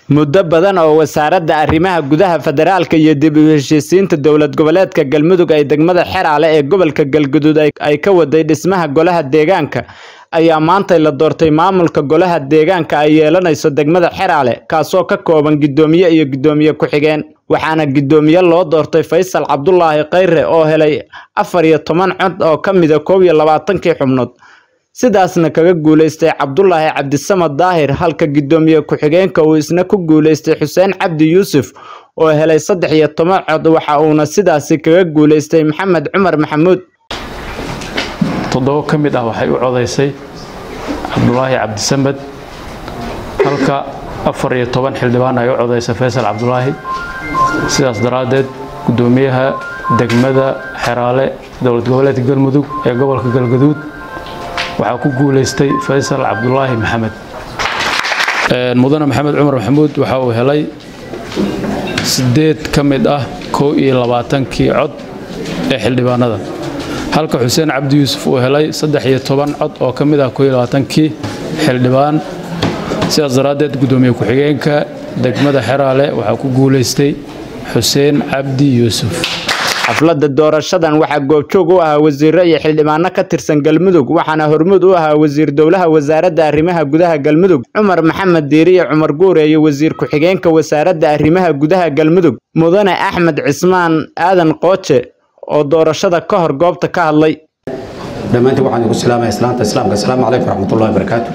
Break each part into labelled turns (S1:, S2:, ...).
S1: muddo badan oo wasaaradda arrimaha gudaha federaalka iyo dib u heshiisiinta dowlad goboleedka galmudug ay degmada xeraale ee gobolka galguduud ay ka waday dhismaha golaha deegaanka ayaa maantay la doortay maamulka golaha deegaanka ay yeelanayso degmada xeraale kaasoo ka kooban guddoomiye iyo guddoomiye ku-xigeen waxaana guddoomiye loo doortay faysal cabdulaahi khayre oo helay afar iyo toban cod oo ka mida koob iyo labaatankii xubnood sidaasna kaga guuleystay cabdulaahi cabdisamad daahir halka guddoomiye ku-xigeenka uu isna ku guuleystay xuseen cabdi yuusuf oo helay saddex iyo toban cod waxa uuna sidaasi kaga guuleystay maxamed cumar maxamuud
S2: toddobo ka mid ah waxay u codaysay cabdulaahi cabdisamed halka afar iyo toban xildhibaan ay u codaysay faysal cabdulaahi sidaas daraaddeed guddoomiyaha degmada xeraale dowlad goboleedka galmudug ee gobolka galgaduud waxaa ku guulaystay faysal cabdulaahi maxamed mudane maxamed cumar maxamuud waxa uu helay siddeed ka mid ah kow iyo labaatankii cod ee xildhibaanada halka xuseen cabdi yuusuf uu helay saddex iyo toban cod oo ka mid ah kow iyo labaatankii xildhibaan sidaas daraaddeed guddoomiye ku-xigeenka degmada xeraale waxaa ku guulaystay xuseen cabdi yuusuf
S1: xafladda doorashadan waxaa goobjoog u ahaa wasiiro iyo xildhibaano ka tirsan galmudug waxaana hormuud u ahaa wasiir dowlaha wasaaradda arrimaha gudaha galmudug cumar maxamed diiriye cumar guure iyo wasiir ku-xigeenka wasaaradda arrimaha gudaha galmudug mudane axmed cismaan aadan qooje oo doorashada ka hor goobta ka hadlay
S3: dhammaantiin waxaan igu salaamaya islaanta islaamka asalaamu calaykum waraxmatullahi wabarakaatu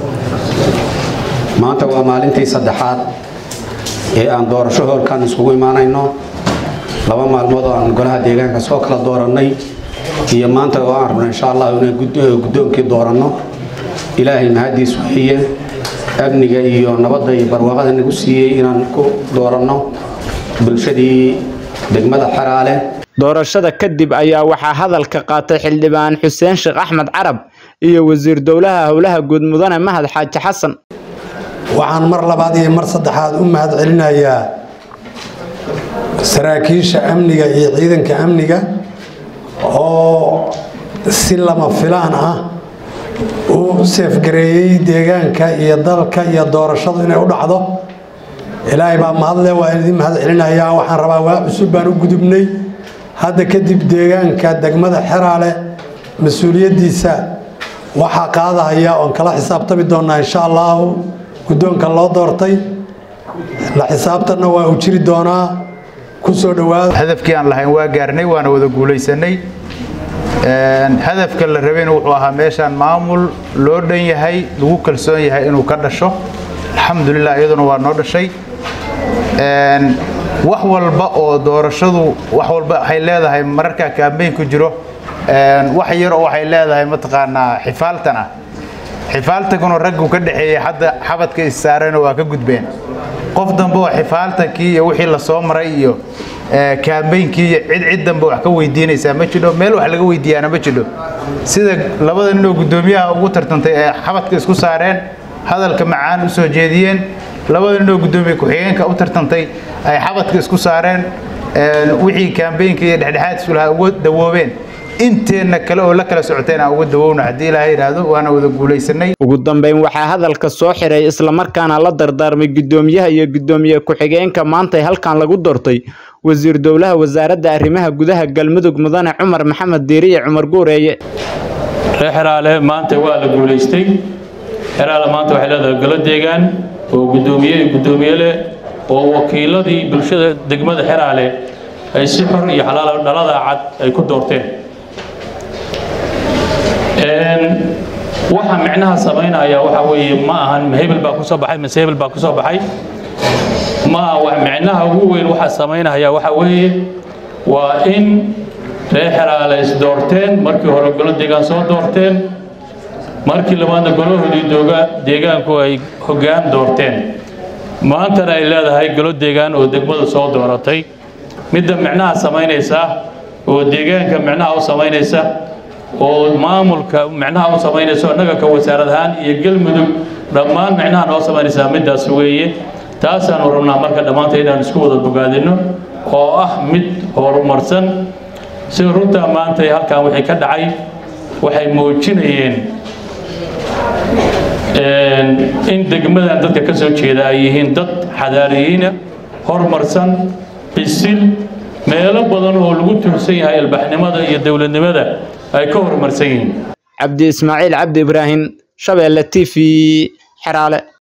S3: maanta waa maalintii saddexaad ee aan doorasho hoolkan iskugu imaanayno laba maalmood oo aan golaha deegaanka soo kala doorannay iyo maanta oo aan rabno insha allah inaan guddoonkii dooranno ilaahay mahadiis weeye amniga iyo nabadda iyo barwaaqada nagu siiyey inaan ku dooranno bulshadii degmada xeraale
S1: doorashada kadib ayaa waxaa hadalka qaatay xildhibaan xuseen sheekh axmed carab iyo wasiir dowlaha howlaha guud mudane mahad xaaji xasan
S4: waxaan mar labaad iyo mar saddexaad u mahad celinayaa saraakiisha amniga iyo ciidanka amniga oo si lama filaan ah u seefgareeyey deegaanka iyo dalka iyo doorashadu inay u dhacdo ilaahay baa mahadle waa idin mahad celinayaa waxaan rabaa waa cusub baan u gudubnay hadda kadib deegaanka degmada xeraale mas-uuliyaddiisa waxaa qaadahaya oon kala xisaabtami doonaa insha allahu guddoonka loo doortay la xisaabtanna waa uu jiri doonaa kusoo dhawaada
S5: hadafkii aan lahayn waa gaarnay waana wada guulaysanay hadafka la rabayna wuxuu ahaa meeshaan maamul loo dhan yahay lagu kalsoon yahay inuu ka dhasho alxamdulilah iyaduna waa noo dhashay wax walba oo doorashadu wax walba waxay leedahay mararkaa kaambeyn ku jiro wax yar oo waxay leedahay mataqaanaa xifaaltan ah xifaaltankuna raggu ka dhexeeyey hadda xabadka issaarayna waa ka gudbeen qof dambe oo xifaaltankii iyo wixii la soo maray iyo kaambeynkii iyo cid cid dambe wax ka weydiinaysaa ma jidho meel wax laga weydiiyaana ma jidho sida labada ninoo guddoomiyaha ugu tartantay ee xabadka isku saareen hadalka macaan u soo jeediyeen labada ninoo guddoomiye ku-xigeenka u tartantay ay xabadka isku saareen wixii kaambeynkii iyo dhexdhexaad isulaha uga dawoobeen inteenna kale oo la kala socoteen aan uga dawowna haddii ilaahay yidhaahdo waana wada guulaysanay
S1: ugu dambeyn waxaa hadalka soo xiray islamarkaana la dardaarmay guddoomiyaha iyo guddoomiye ku-xigeenka maantay halkan lagu doortay wasiir dowlaha wasaaradda arrimaha gudaha galmudug mudane cumar maxamed diiriye cumar guureeye
S2: reer xeraale maanta waa la guulaystay xeraale maanta waxay leedahay golo deegaan oo guddoomiye iyo guddoomiye leh oo wakiiladii bulshada degmada xeraale ay si xor iyo xalaal dhalada cad ay ku doorteen waxa micnaha samaynaya waxa weeye ma ahan hebel baa ku soo baxay mise hebel baa ku soo baxay ma aha micnaha ugu weyn waxa samaynaya waxa weeye waa in reer xeraale is doorteen markii hore golo deegaan soo doorteen markii labaadna golahoodii dooga deegaanku ay hoggaan doorteen maantana ay leedahay golo deegaan oo degmada soo dooratay midda micnaha samaynaysa oo deegaanka micnaha u samaynaysa oo maamulka micnaha u samaynayso innaga ka wasaarad ahaan iyo galmudug dhammaan micnaha noo samaynaysaa middaas weeye taasaanu rabnaa marka dhammaanta inaan isku wada bogaadino oo ah mid horumarsan sida runtaa maanta halkan wixii ka dhacay waxay muujinayeen in degmadan dadka ka soo jeeda ay yihiin dad xadaariyiina horumarsan bisil meelo badan oo lagu tuursan yahay albaxnimada iyo dowladnimada ay ka horumarsan yihiin
S1: cabdi ismaaciil cabdi ibraahim shabeelle t v xeraale